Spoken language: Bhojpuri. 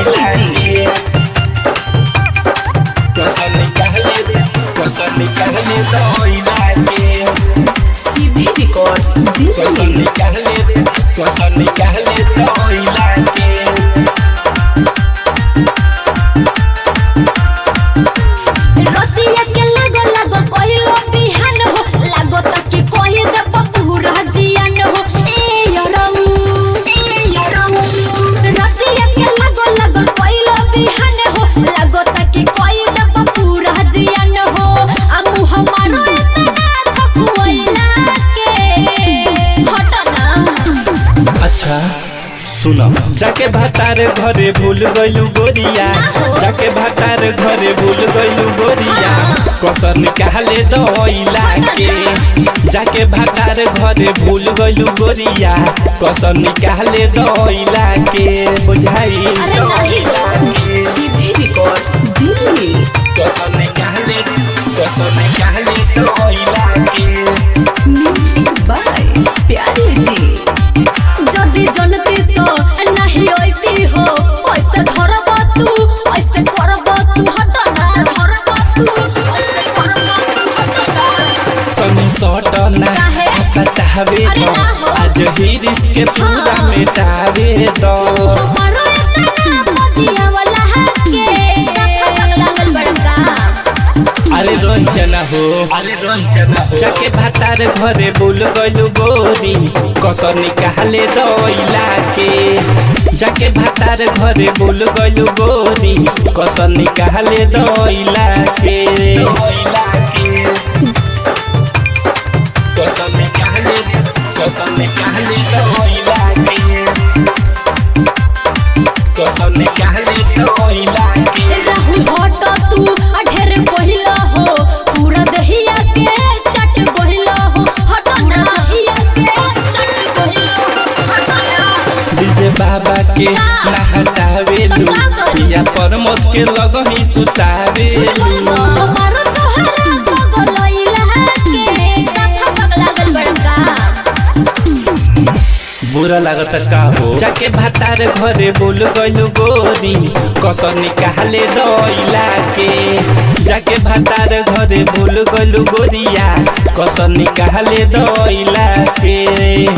दइला के कसम निकाले कसम निकाले दइला के सीधी रिकॉर्ड्स कसम दिल्ली निकाले कसम निकाले दइला के रतिया के लागो लागो कहिलो बिहान हो लागो तक कहि दे पूरा जियान हो ए यरऊ ए यरऊ रतिया के लागो लागो कहिलो बिहान हो लागो तक कहि दे पूरा जियान हो आ मुह मारो इतना खकुइला के हटना अच्छा सुनो जाके भातार घरे भूल गइलू गोरिया जाके भातार घरे भूल गइलू गोरिया कसर निकाले दइला के जाके भातार घरे भूल गइलू गोरिया कसर निकाले दइला के बुझाई अरे नहीं सीधी रिकॉर्ड्स दिल्ली कसर निकाले कसर निकाले दइला के म्यूजिक बाय प्यारे जी যদি জনতি তো নাহি ওইতি হো ওইসে ধরব তু ওইসে করব তু হট না ধরব তু ওইসে করব তু হট না तनी सटना काहे? सटावे अरे दो ना हो। आज हिरिस के पूरा हाँ। मिटावे दो हमारो इतना मदिया वाला हके सफा लागल बड़का अरे रंजना हो अरे रंजना हो जाके भातार घरे बोल गइलू गोरी कसर निकाले दइला के जाके भातार घरे बोल गइलू गोरी कसर निकाले दइला के दइला के कसर निकाले कसर निकाले दइला के कसर निकाले दइला के राहुल हट तू अढेर कहिला हो पूरा दहिया के चट कहिला हो हट ना दहिया के चट कहिला हो हट ना डीजे बाबा के नहटावे लू पिया परमोद के लगही सुतावे लू हमारो तोहरा बगलइला के सफा पगलागल बड़का बुरा लागत का हो जाके भातार घरे बोल गइलू गोरी कसर निकाले दइला के जाके भातार घरे बोल गइलू गोरिया कसर निकाले दइला के